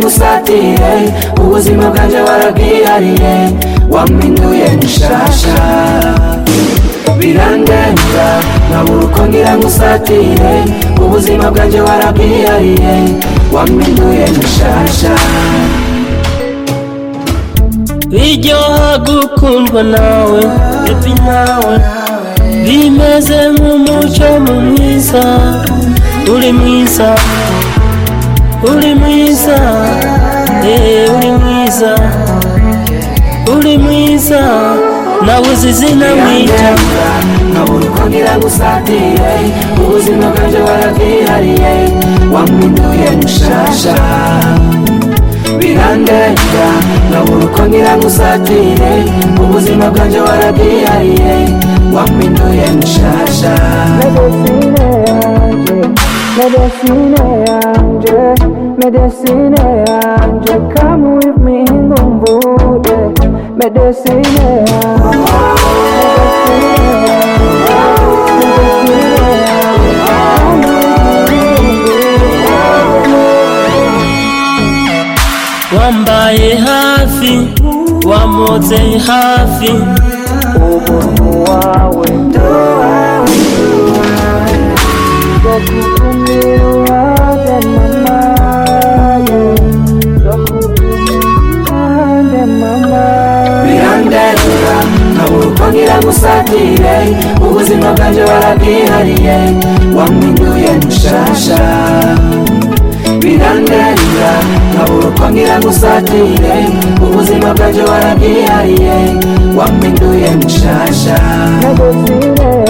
musatiriye ubuzima bwanjye warabwihariye wampinduye mushasha birandenga nkabura uko ngira musatire ubuzima bwanjye warabwihariye wampinduye mushasha biryoha gukundwa nawe bebi nawe bimeze nk'umuco mu mwiza uri mwiza uri mwiza eh, uri mwiza uri mwiza nawe uzi izina mwita birandenga nkabura uko ngira musatire ubuzima bwanjye warabwihariye wampinduye mushasha birandenga nkabura uko ngira musatire ubuzima bwanjye warabwihariye wampinduye mushasha Medesine yanjye, medesine yanjye, medesine yanjye, come with me nkumbuye, medesine yanjye, medesine yanjye, medesine yanjye, come with me nkumbuye. wambaye hafi wamotse hafi ubuntu wawe ndakukumira mama ndakukumira mama birandenga nkabura uko ngira musatire ubuzima bwanjye warabwihariye wampinduye mushasha birandenga nkabura uko ngira musatire ubuzima bwanjye warabwihariye wampinduye mushasha ndagusire